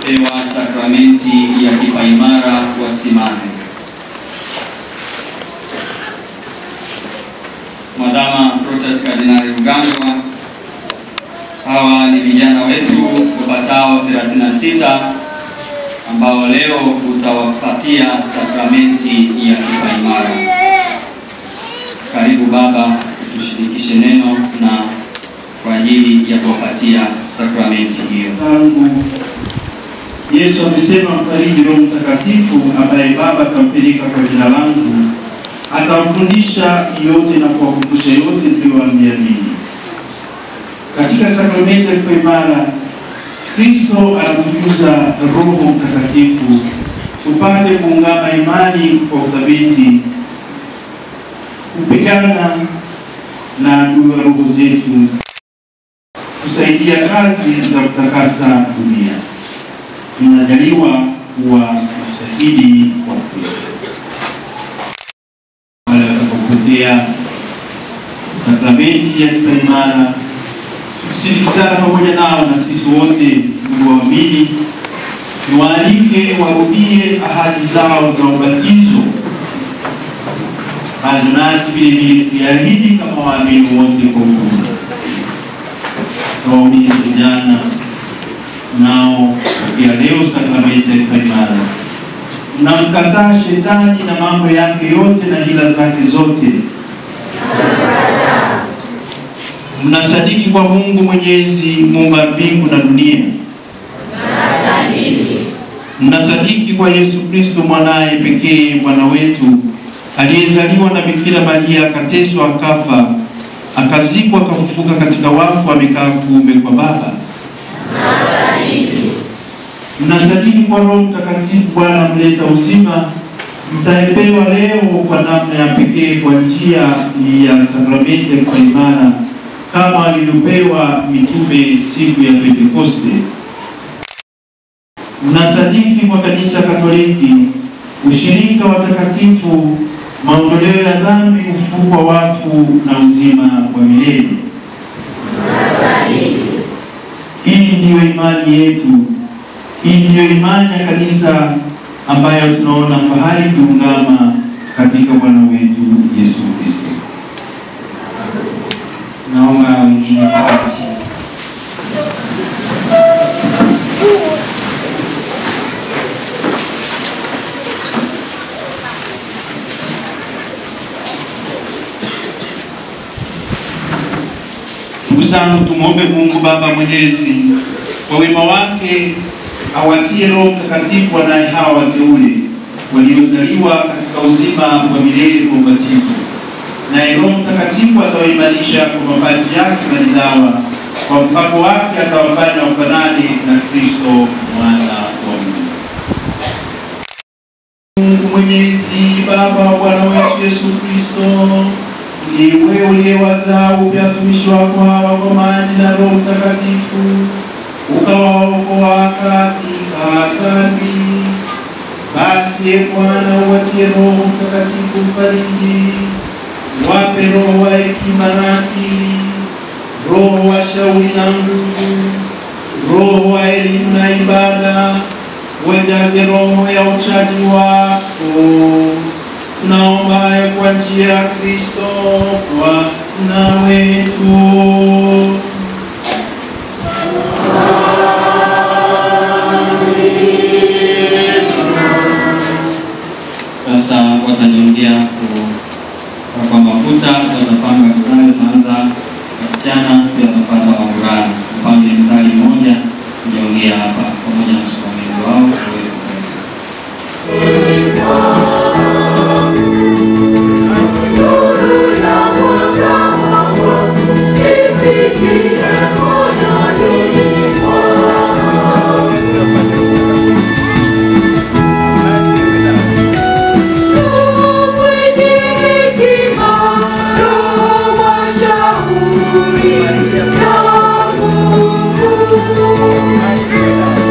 waliopewa sakramenti ya kipaimara wasimame. Mwadhama Protas Kardinali Rugambwa, hawa ni vijana wetu wapatao 36 ambao leo utawapatia sakramenti ya kipaimara. Karibu baba, tushirikishe neno na kwa ajili ya kuwapatia sakramenti hiyo. zangu Yesu amesema mfariji Roho Mtakatifu ambaye Baba atampeleka kwa jina langu, atawafundisha yote na kuwakumbusha yote niliyowaambia ninyi. Katika sakramenti ya kipaimara, Kristo anatujuza Roho Mtakatifu tupate kuungama imani kwa uthabiti, kupigana na adui wa roho zetu kusaidia kazi za kutakasa dunia. Tunajaliwa kuwa mashahidi wa Kristo. Wale watakapokupokea sakramenti ya kipaimara, tukishirikiana pamoja nao na sisi wote ndugu waamini, niwaalike warudie ahadi zao za ubatizo bado nasi vile vile tuliahidi kama waamini wote kwa ujumla waumini vijana nao pia leo sakramenti ya kipaimara, mnamkataa shetani na mambo yake yote na hila zake zote, mnasadiki kwa Mungu Mwenyezi, muumba mbingu na dunia, mnasadiki kwa Yesu Kristo mwanaye pekee Bwana wetu aliyezaliwa na Bikira Maria, akateswa, akafa akazikwa akafufuka katika wafu, amekaa kuume kwa Baba. Mnasadiki kwa Roho Mtakatifu, Bwana mleta uzima, mtaepewa leo kwa namna ya pekee kwa njia ya sakramenti ya kipaimara kama alivyopewa mitume siku ya Pentekoste. Mnasadiki kwa Kanisa Katoliki, ushirika wa takatifu maondoleo ya dhambi, ufufuko wa wafu na uzima wa milele. Hii ndiyo imani yetu, hii ndiyo imani ya kanisa ambayo tunaona fahari kuungama katika Bwana wetu Yesu Kristo. Naomba wengine wakati Ndugu zangu, tumwombe Mungu Baba Mwenyezi kwa wema wake awatie Roho Mtakatifu wanaye hawa wateule waliozaliwa katika uzima wa milele kwa ubatizo, naye Roho Mtakatifu atawaimarisha kwa mapaji yake maridhawa, kwa mpako wake atawafanya wafanane na Kristo mwana wa Mungu. Mungu Mwenyezi, Baba wa Bwana wetu Yesu Kristo, ndiwe uliyewazaa upya watumishi wako hawa kwa maji na Roho Mtakatifu, ukawaokoa katika dhambi. Basi e Bwana, uwatie Roho Mtakatifu mfariji, wape roho wa hekima na akili, roho wa shauri na nguvu, roho wa elimu na ibada, wajaze roho ya uchaji wako. Tunaomba hayo kwa njia ya Kristo Bwana wetu. sasa watajiongea kwa mafuta, watapanga mstari, tunaanza wasichana, pia watapata wavulana. Upange mstari mmoja, kujiongea hapa pamoja na msimamizi wao uweze kuanza. Thank you.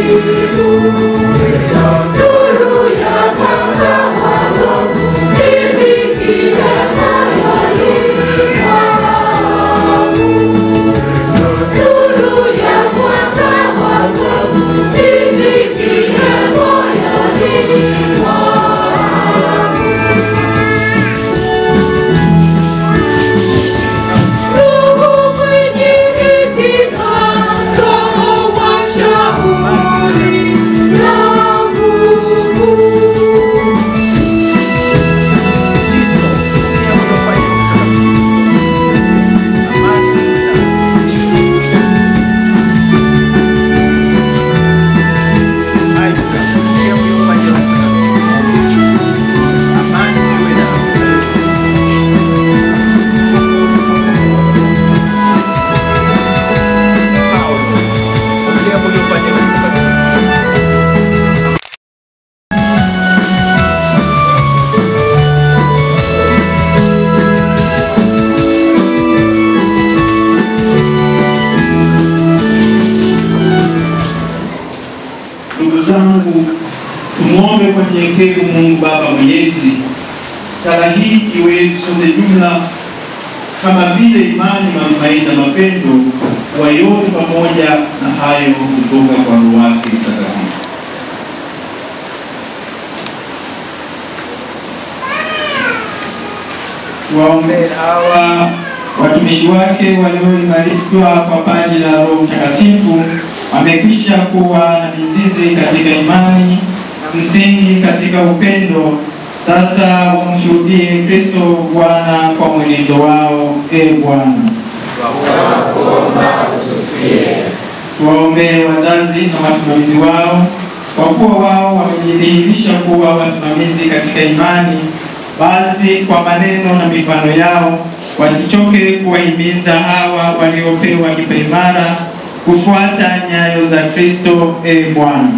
Ndugu zangu, tumwombe kwa nyenyekevu Mungu Baba Mwenyezi, sala hii iwe sote jumla kama vile imani, matumaini na mapendo wa yote pamoja na hayo kutoka kwa Roho wake Mtakatifu. Tuwaombee hawa watumishi wake walioimarishwa kwa paji la Roho Mtakatifu, wamekwisha kuwa na mizizi katika imani na msingi katika upendo. Sasa wamshuhudie Kristo Bwana kwa mwenendo wao. E Bwana, tuwaombee wazazi na wasimamizi wao, kwa kuwa wao wamejidhihirisha kuwa wasimamizi katika imani. Basi kwa maneno na mifano yao wasichoke kuwahimiza hawa waliopewa kipaimara kufuata nyayo za Kristo. E Bwana,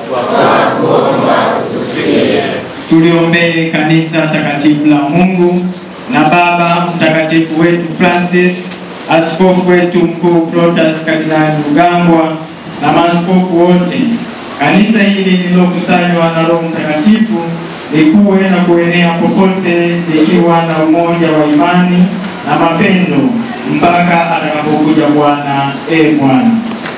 tuliombee kanisa takatifu la Mungu na Baba Mtakatifu wetu Francis, askofu wetu mkuu Protas Kardinali Rugambwa na maaskofu wote. Kanisa hili lililokusanywa na Roho Mtakatifu likuwe na kuenea popote likiwa na umoja wa imani na mapendo mpaka atakapokuja Bwana. E Bwana,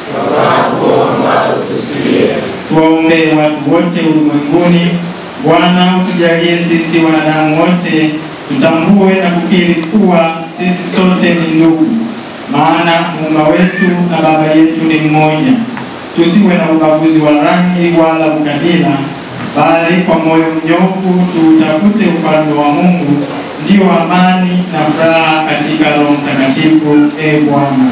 tuwaombee watu wote ulimwenguni. Bwana, utujalie sisi wanadamu wote tutambue na kukiri kuwa sisi sote ni ndugu, maana muumba wetu na baba yetu ni mmoja. Tusiwe na ubaguzi wa rangi wala ukabila, bali kwa moyo mnyofu tuutafute ufalme wa Mungu, ndiyo amani na furaha katika Roho Mtakatifu. E Bwana,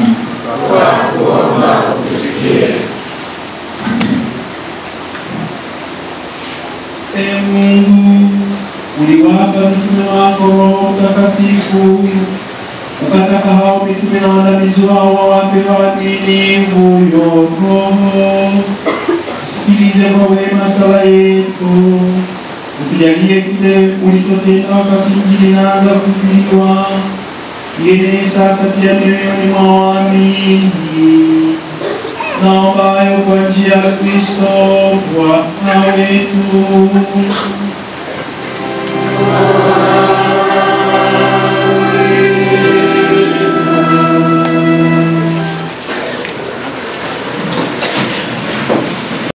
E Mungu, uliwapa mtume wako Roho Mtakatifu, ukataka hao mitume na waandamizi wao wawape waaminifu huyo Roho. Sikilize kwa wema sala yetu, utujalie kile ulichotenda wakati Injili inaanza kuhubiriwa, ienee sasa pia mioyoni mwa waamini. Naombayo kwa njia ya Kristo Bwana wetu.